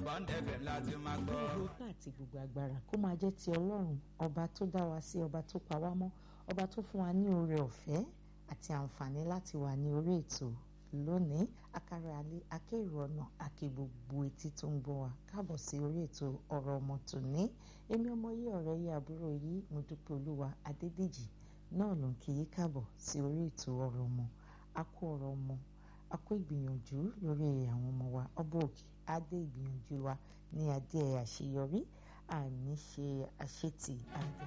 Bond FM láti máa gbọ́. gbogbo ipá àti gbogbo agbára kó máa jẹ́ ti ọlọ́run ọba tó dá wa sí ọba tó pa wá mọ́ ọba tó fún wa ní oore ọ̀fẹ́ àti àǹfààní láti wà ní orí ètò lónìí akárẹ alẹ́ akéèrò ọ̀nà àkè gbogbo etí tó ń gbọ́ wa káàbọ̀ sí orí ètò ọ̀rọ̀ ọmọ tòní èmi ọmọ yìí ọ̀rẹ́ yìí àbúrò yìí mo dúpẹ́ olúwa adédèjì náà ló ń kí yí káàbọ̀ sí orí ètò ọ̀rọ̀ ọmọ a kó ọ̀rọ̀ ọmọ a kó ìgbìyànjú lórí àwọn ọmọ wa ọba òkè adé ìgbìyànjú wa ní adé àṣeyọrí àní ṣe àṣetì adé.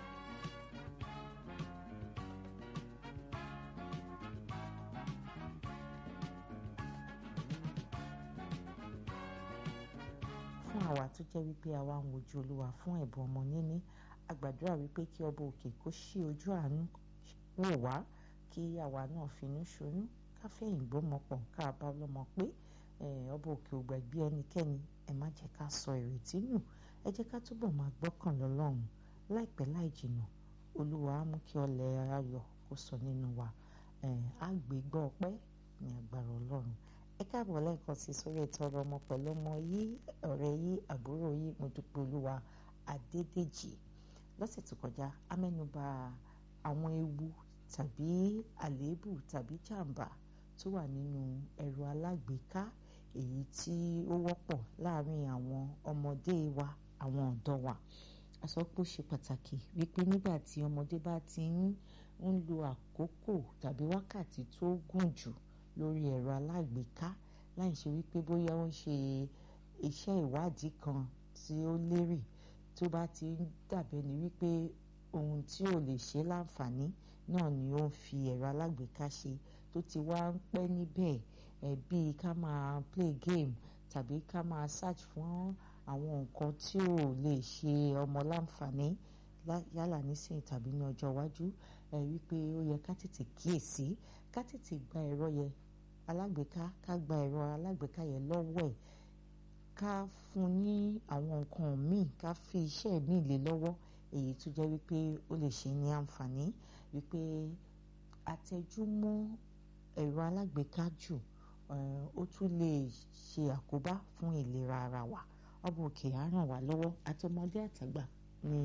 fún àwa tó jẹ́ wípé àwa ń wojú olúwa fún ẹ̀bùn ọmọ níní a gbàdúrà wípé kí ọba òkè kó ṣí ojú àánú wò wá kí àwa náà finú ṣoyún káfẹ́yìn gbọ́mọ pọ̀ ká bá lọ́mọ pé ọba òkè ò gbàgbé ẹnikẹ́ni ẹ má jẹ́ ká sọ ìrètí nù ẹ jẹ́ ká túbọ̀ máa gbọ́kàn lọ́lọ́run láìpẹ́ láì jìnnà olúwa á mú kí ọlẹ̀ ayọ̀ kó sọ nínú wa á gbé gbọ́ ọpẹ́ ní agbára ọlọ́run ẹ káàbọ̀ lẹ́ẹ̀kan sí sórí ètò ọ̀rọ̀ ọmọ pẹ̀lú ọmọ yìí ọ̀rẹ́ yìí àbúrò yìí mo dúpẹ́ olúwa adédèjì lọ́sẹ̀ tó kọjá a mẹ́nuba àwọn ewu tàbí àléébù tàbí jàǹbá tó wà nínú ẹ̀rọ alágbèéká èyí tí ó wọ́pọ̀ láàárín àwọn ọmọdé wa àwọn ọ̀dọ́ wa a sọ pé ó ṣe pàtàkì wípé nígbà tí ọmọdé bá ti ń ń lo àkókò tàbí wákàtí tó gùn jù lórí ẹ̀rọ alágbèéká láì ṣe wípé bóyá ó ń ṣe iṣẹ́ ìwádìí kan tí ó lérè tó bá ti ń dàbẹ́ ni wípé ohun tí ò lè ṣe láǹfààní náà ni ó ń fi ẹ̀rọ alágbèéká ṣe tó ti wá ń pẹ́ níbẹ̀ ẹ̀ bíi ká máa play game tàbí ká máa search fún àwọn nǹkan tí ò lè ṣe ọmọ láǹfààní yálà nísìnyí tàbí ní ọjọ́ iwájú ẹ̀ wípé ó yẹ ká tètè kíyèsí ká tètè gba ẹ̀rọ yẹn alágbèéká ká gba ẹ̀rọ alágbèéká yẹn lọ́wọ́ ẹ̀ ká fún ní àwọn nǹkan míì ká fi iṣẹ́ míì lé lọ́wọ́ èyí tó jẹ́ wípé ó lè ṣe ní àǹfààní wípé àtẹjúmọ́ ẹ̀rọ alágbèéká jù ó tún lè ṣe àkóbá fún ìlera ara wa ọba òkè á ràn wá lọ́wọ́ àtọmọdé àtàgbà